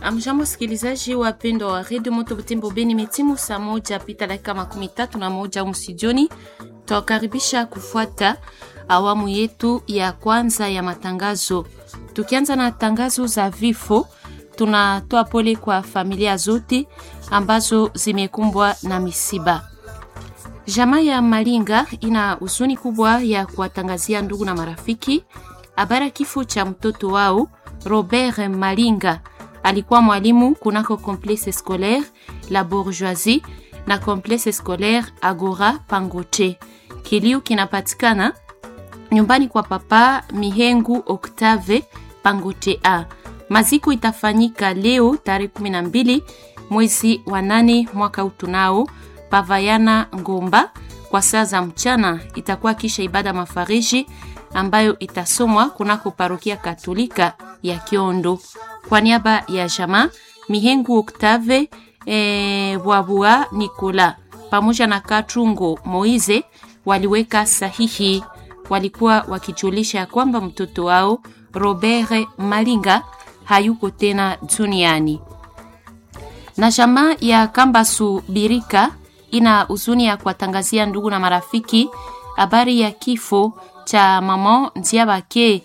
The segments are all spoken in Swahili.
Amjambo sikilizaji wapendwa wa redio Moto Butembo Beni, metimu saa moja pita dakika makumi tatu na moja msijoni, twakaribisha kufuata awamu yetu ya kwanza ya matangazo. Tukianza na tangazo za vifo, tunatoa pole kwa familia zote ambazo zimekumbwa na misiba. Jamaa ya Malinga ina huzuni kubwa ya kuwatangazia ndugu na marafiki habari ya kifo cha mtoto wao Robert Malinga. Alikuwa mwalimu kunako complexe scolaire La Bourgeoisie na complexe scolaire Agora Pangoche. Kilio kinapatikana nyumbani kwa papa Mihengu Octave Pangoche A. Maziko itafanyika leo tarehe 12 mwezi wa nane mwaka utunao Pavayana Ngomba kwa saa za mchana. Itakuwa kisha ibada mafariji ambayo itasomwa kunako parokia Katolika ya Kiondo. Kwa niaba ya jamaa Mihengu Octave e, Bwabua Nikola pamoja na Katrungo Moize waliweka sahihi. Walikuwa wakijulisha ya kwamba mtoto wao Robert Malinga hayuko tena duniani. Na jamaa ya Kambasu Birika ina huzuni ya kuwatangazia ndugu na marafiki habari ya kifo cha mama Nziabake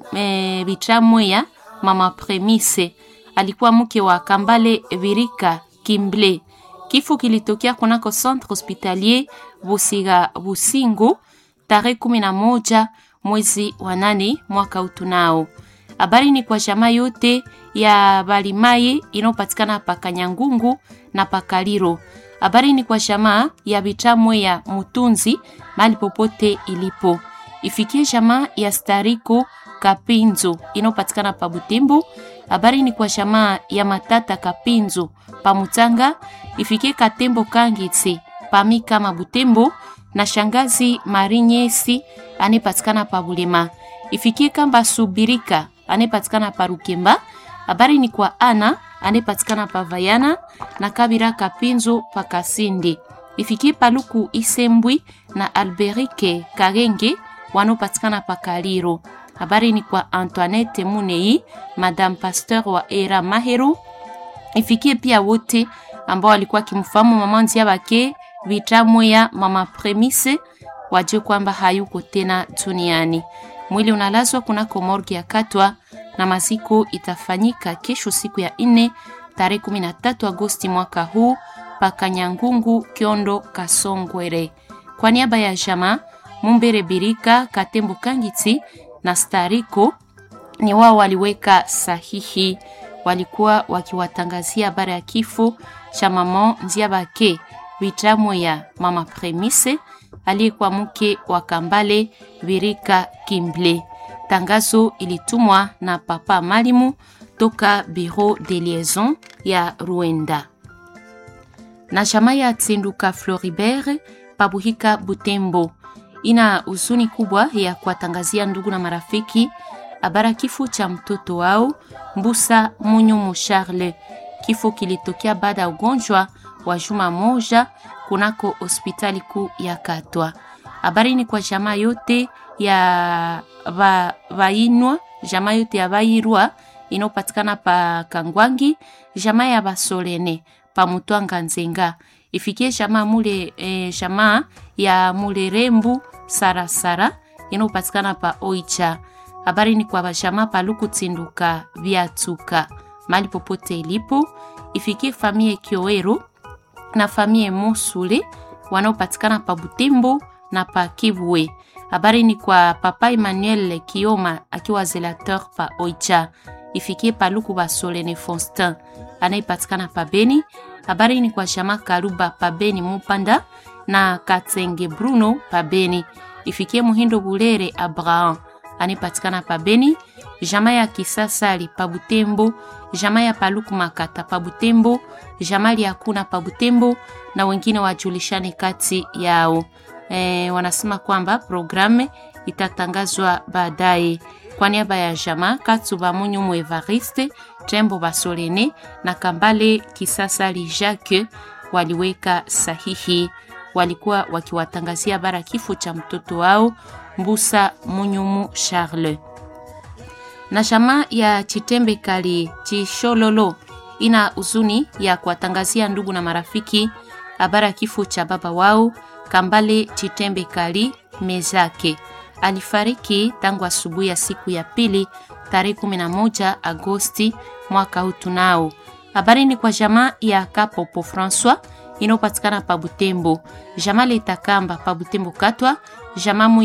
e, Bitramweya mama Premise alikuwa mke wa Kambale Virika Kimble. Kifo kilitokea kunako centre hospitalier Busiga Busingu tarehe kumi na moja mwezi wa nane mwaka utunao. Habari ni kwa jamaa yote ya Balimaye inayopatikana pa Kanyangungu na Pakaliro. Habari ni kwa jamaa ya Bitamwe ya Mutunzi mali popote ilipo. Ifikie jamaa ya Stariko Kapinzo inayopatikana pa Butembo. Habari ni kwa jamaa ya Matata Kapinzo pa Mutanga. Ifikie Katembo Kangitsi pami kama Butembo na shangazi Marinyesi anayepatikana pa Bulema. Ifikie Kamba Subirika anayepatikana pa Rukemba. Habari ni kwa Ana anayepatikana pa Vayana na Kabira Kapinzo pa Kasindi. Ifikie Paluku Isembwi na Alberike Karenge wanaopatikana pa Kaliro. Habari ni kwa Antoinette Munei, Madame Pasteur wa Era Mahero. Ifikie pia wote ambao walikuwa kimfahamu mama Nziabake Vitamwe ya mama Premise, wajue kwamba hayuko tena duniani. Mwili unalazwa kunako morgue ya Katwa na maziko itafanyika kesho siku ya nne tarehe 13 Agosti mwaka huu paka Nyangungu Kiondo Kasongwere. Kwa niaba ya jamaa Mumbere Birika Katembo Kangiti na Stariko ni wao waliweka sahihi, walikuwa wakiwatangazia habari ya kifo cha mama Nziabake Bitamwe ya mama Premise aliyekuwa mke wa Kambale Birika Kimble. Tangazo ilitumwa na papa Malimu toka Bureau de Liaison ya Ruenda. Na jamaa ya Tsinduka Floribert Pabuhika Butembo ina huzuni kubwa ya kuwatangazia ndugu na marafiki habara kifo cha mtoto wao Mbusa Munyumu Charles. Kifo kilitokea baada ya ugonjwa wa juma moja kunako hospitali kuu ya Katwa. Habari ni kwa jamaa yote ya va, vainwa jamaa yote ya vairwa inayopatikana pa Kangwangi, jamaa ya Basolene pa Mutwanga Nzenga, ifikie jamaa mule e, jamaa ya Mulerembu Sarasara inayopatikana pa Oicha. Habari ni kwa bajamaa pa Luku Tsinduka Vyatuka mali popote ilipo, ifikie famie Kioero na famie Musule wanaopatikana pa Butembo na pa Kivwe. Habari ni kwa papa Emmanuel Kioma akiwa zelateur pa Oicha, ifikie paluku Basolene Fonstin anayepatikana pa Beni. Habari ni kwa shama Karuba pa Beni Mupanda na Katenge Bruno pa Beni, ifikie Muhindo Bulere Abraham anayepatikana pa Beni. Jama ya Kisasali pa Butembo, jama ya Paluku Makata pa Butembo, jamali ya kuna pa Butembo na wengine wajulishane kati yao. E, wanasema kwamba programu itatangazwa baadaye. Kwa niaba ya jama Katsuba Munyumu Evariste Tembo Basolene na Kambale Kisasali Jacques waliweka sahihi, walikuwa wakiwatangazia bara kifo cha mtoto wao Mbusa Munyumu Charles na jamaa ya Chitembe Kali Chishololo ina huzuni ya kuwatangazia ndugu na marafiki habari ya kifo cha baba wao Kambale Chitembe Kali Mezake. Alifariki tangu asubuhi ya siku ya pili tarehe 11 Agosti mwaka huu. Tunao habari ni kwa jamaa ya Kapopo Francois inayopatikana pa Butembo, jamaa Letakamba pa Butembo Katwa, jamaa